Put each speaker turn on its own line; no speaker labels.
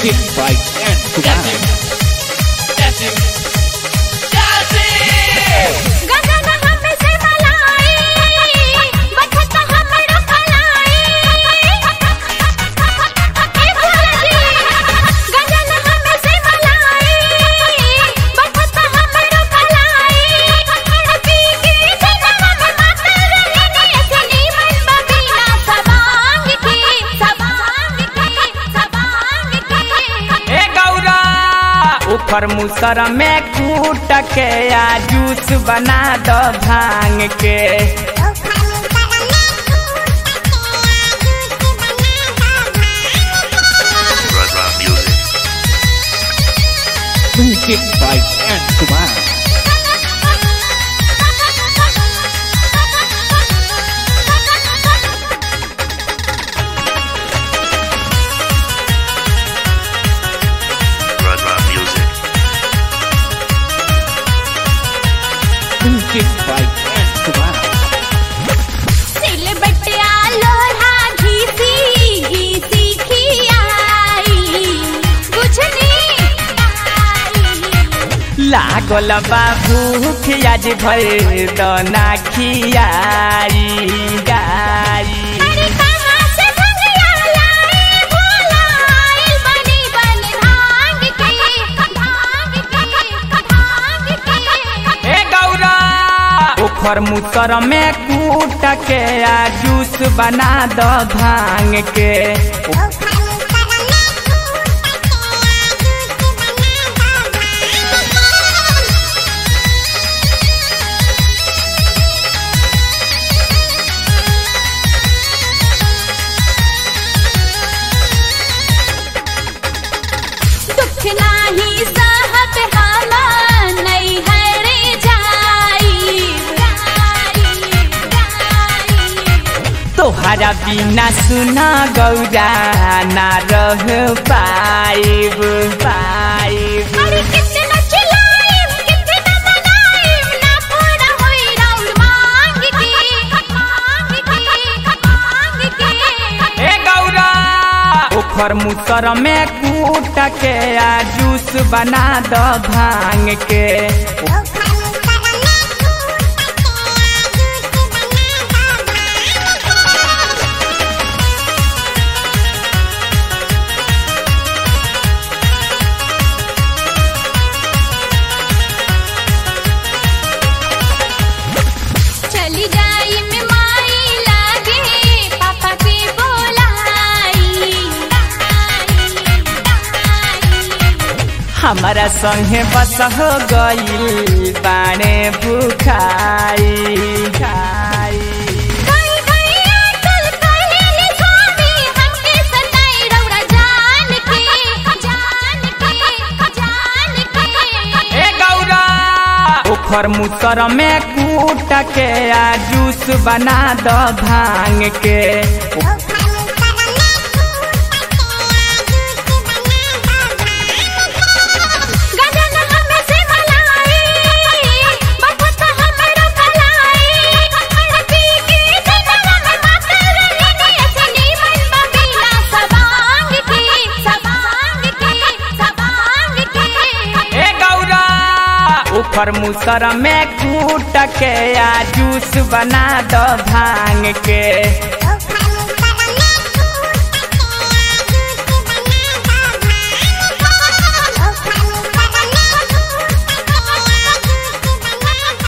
Music by Dan Kumar.
गगन हमसे मलाई बचत हमरो कलाई हे भोलाजी गगन हमसे मलाई बचत हमरो कलाई पी के जनम में माता रहने असली मन बबीना सबांग के सबांग के सबांग के
ए गौरा ऊपर मुसर में कूट के आ जूस बना दो भांग के
Radha Music.
Music by Dan Kumar.
Radha Music.
Music by Dan Kumar.
सिल बटिया लोढ़ा घीसी घीसी खियाई बुझनी
लागल बा भूख आज भर दना खियाई गाई
अरे कहाँ से भंगिया लाए भोला आइल बनी बन भांग के भांग के भांग के
ए गौरा ऊपर मुसर में कूट के आ जूस बना दो भांग के
दुख नाही सहत हम नहीं हरे जाई
तोहरा बिना सुना गौरा ना रह पाइब पाइब
अरे कितना चिल्लाएं कितना मनाएं ना पूरा होई राउंड मांग के मांग के मांग के
ए गौरा ऊपर मुसर में कूट के आ जूस बना दो भांग के
चली जाई में माई लागे पापा के बोलाई
हमारा संगे बस हो गईल बाणे भूखाई खाई
गई गई अटल कहेली स्वामी हमके सताई रौरा जान के जान के जान के
ए गौरा ऊपर मुसर में कूट के आ जूस बना दो भांग के
गगन हमसे मलाई बचत हमरो कलाई पी के जनम में माता रहने असली मन बबीना सबांग के सबांग के सबांग के
ए गौरा ऊपर मुसर में कूट के आ जूस बना दो भांग के